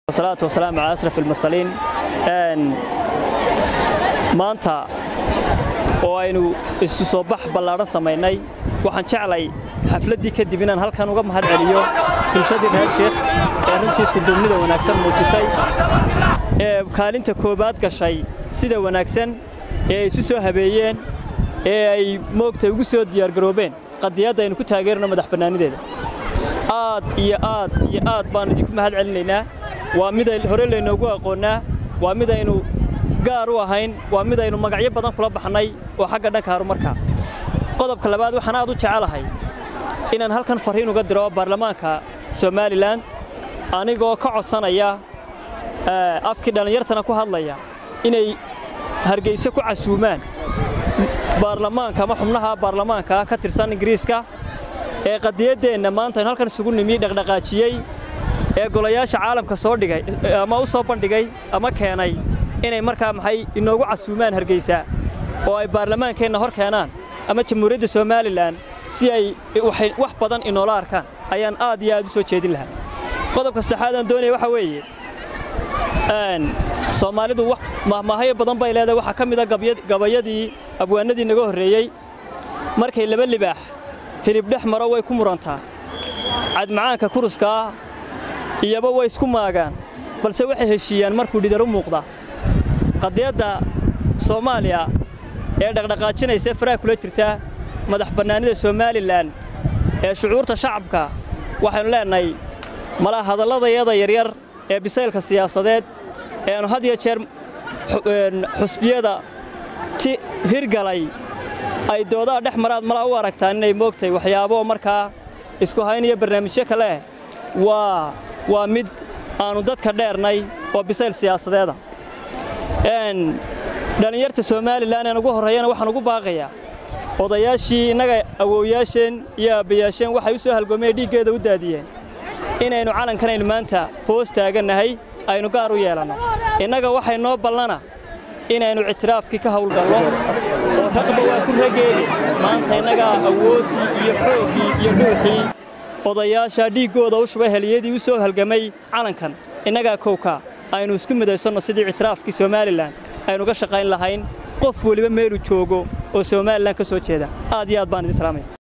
wasalaatu wasalaamu calaa asraf almursaliin maanta oo aynu isu soo bax ballaadhan samaynay waxaan jeclay xafladdii kadib inaan halkan uga mahad celiyo bulshadii reer sheekh ee runtii iskuduubnida wanaagsan muujisay ee kaalinta koowaad gashay sida wanaagsan ee ay isu soo habeeyeen ee ay moogtay ugu soo diyaargaroobeen qadiyadda aynu ku taageerno madax bannaanideeda aad iyo aad iyo aad baannu idinku mahad celinaynaa waa mid hore laynoogu aqoonnaa waa mid aynu gaar u ahayn waa mid aynu magacyo badan kula baxnay oo xagga dhanka horumarka qodobka labaad waxaan aad u jecelahay inaan halkan farriin uga diro baarlamaanka somalilan anigoo ka codsanaya afkii dhallinyartana ku hadlaya inay hargeyse ku casuumaan baarlamaanka ama xubnaha baarlamaanka ka tirsan ingiriiska ee qadiyaddeenna maanta aynu halkan isugu nimi dhaqdhaqaajiyey ee golayaasha caalamka soo dhigay ama u soo bandhigay ama keenay inay markaa maxay inoogu casuumaan hargeysa oo ay baarlamaankeenna hor keenaan ama jamhuuriyadda somalilan si ay wax badan inoola arkaan ayaan aad iyo aad u soo jeedin lahaa qodobka saddexaad aan doonaya waxaa weeye soomaalidu mahmaahayo badan bay leedahay waxaa ka mid a gabayadii abwaanadii naga horreeyey markay laba libaax hilib dhex maro way ku murantaa cadmacaanka kuruskaa iyaba way isku maagaan balse waxay heshiiyaan markuu dhidar u muuqda qadiyadda soomaaliya ee dhaqdhaqaajinaysa faraha kula jirta madax bannaanida somalilan ee shucuurta shacabka waxaynu leennahay mala hadalladayada yaryar ee bisaylka siyaasadeed ee aanu had iyo jeer xusbiyada ti hirgalay ay doodaha dhex maraad mala u aragtaan inay moogtahay waxyaabo markaa isku hayn iyo barnaamijyo kale waa waa mid aannu dadka dheernay oo bisayl siyaasadeeda dhallinyarta somalilan een ugu horreeyana waxaan ugu baaqayaa odayaashii innaga awowyaasheen iyo aabbayaasheen waxay u soo halgoomeen dhiiggeeda u daadiyeen inaynu calankanaynu maanta hoos taagannahay aynu gaar u yeelanno innaga waxay noo ballana inaynu ictiraafkii ka hawlgallo oo raqba waa ku rageedi maanta innagaa awooddii iyo xooggii iyo dhuuxii odayaasha dhiiggooda u shubay heliyadii u soo halgamay calankan innagaa kowka aynu isku midaysanno sidii ictiraafkii somalilan aynuga shaqayn lahayn qof weliba meelu joogo oo somalilan ka soo jeeda aad iyo aad baan idin salaamaya